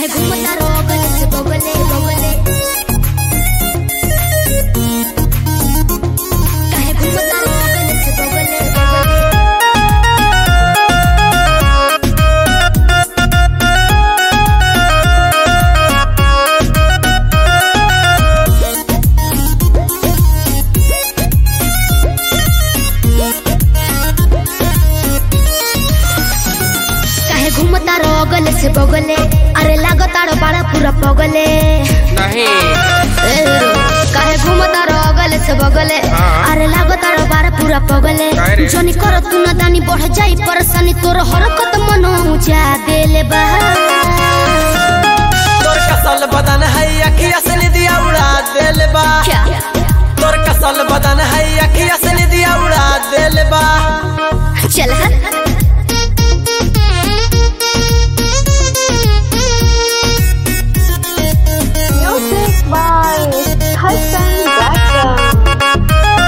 काहे घूमता रोगल से बगले बगले काहे घूमता रोगल से बगले बगले काहे घूमता रोगल से बगले अरे लागता रो बड़ा पूरा पगले नहीं ए रो, काहे घूमता रोगल से बगले हाँ। अरे लागता रो बड़ा पूरा पगले काहे रे? जनी कर तू न दानी बढ़ जाई परेशानी तोर हरकत मन ऊंचा देले बा तोर कसल बदन है अखिया से निदिया उड़ा देल बा क्या तोर कसल बदन है अखिया से निदिया उड़ा देल बा चल हट Music by Hassan Braxton.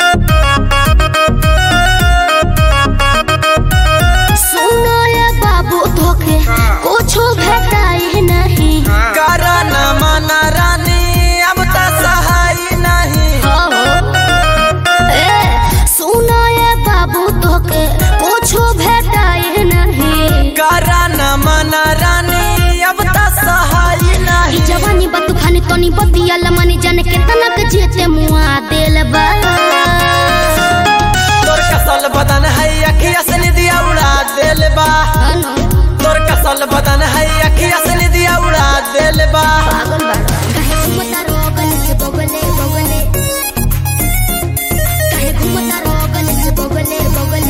सुनो ये बाबू धोखे कुछो भेटाई नहीं करा न माना रानी अब तो सहाय नहीं हो ए सुनो ये बाबू धोखे कुछो भेटाई नहीं करा न माना रानी अब तो सहाय ई नहीं जवानी बतू खानी तनी बतिया लमानी जाने केतना के जेते मुआ देल बा तोर कसल बदन है अखिया से निदिया उड़ा देल बा अनु, तोर कसल बदन है अखिया से निदिया उड़ा देल बा पागल बाड़ा काहे घूमता रोगल से बगले बगले काहे घूमता रोगल से बगले बगले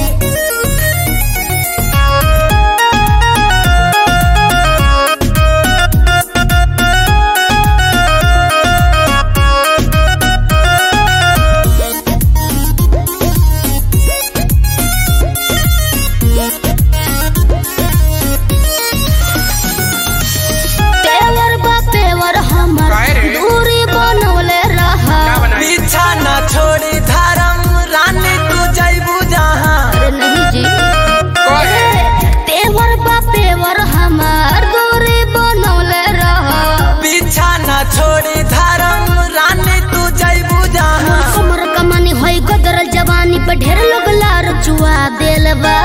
तेवर बा तेवर हमर काहे रे? दूरी बनवले रहा क्या बनाई पीछा न छोड़ी धर्म रानी तू जैबू जहाँ अरे नहीं जी कौन है? तेवर बा तेवर हमर दूरी बनवले रहा पीछा न छोड़ी धर्म रानी तू जैबू जहाँ हमर कमानी होई गदरल जवानी पे ढेर लोग लार चुआ देल बा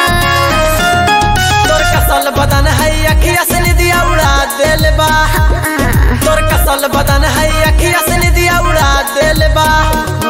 तोर कसल बदन है अखिया से निदिया उड़ा देल बा तोर कसल बदन है अखिया से निदिया उड़ा देल बा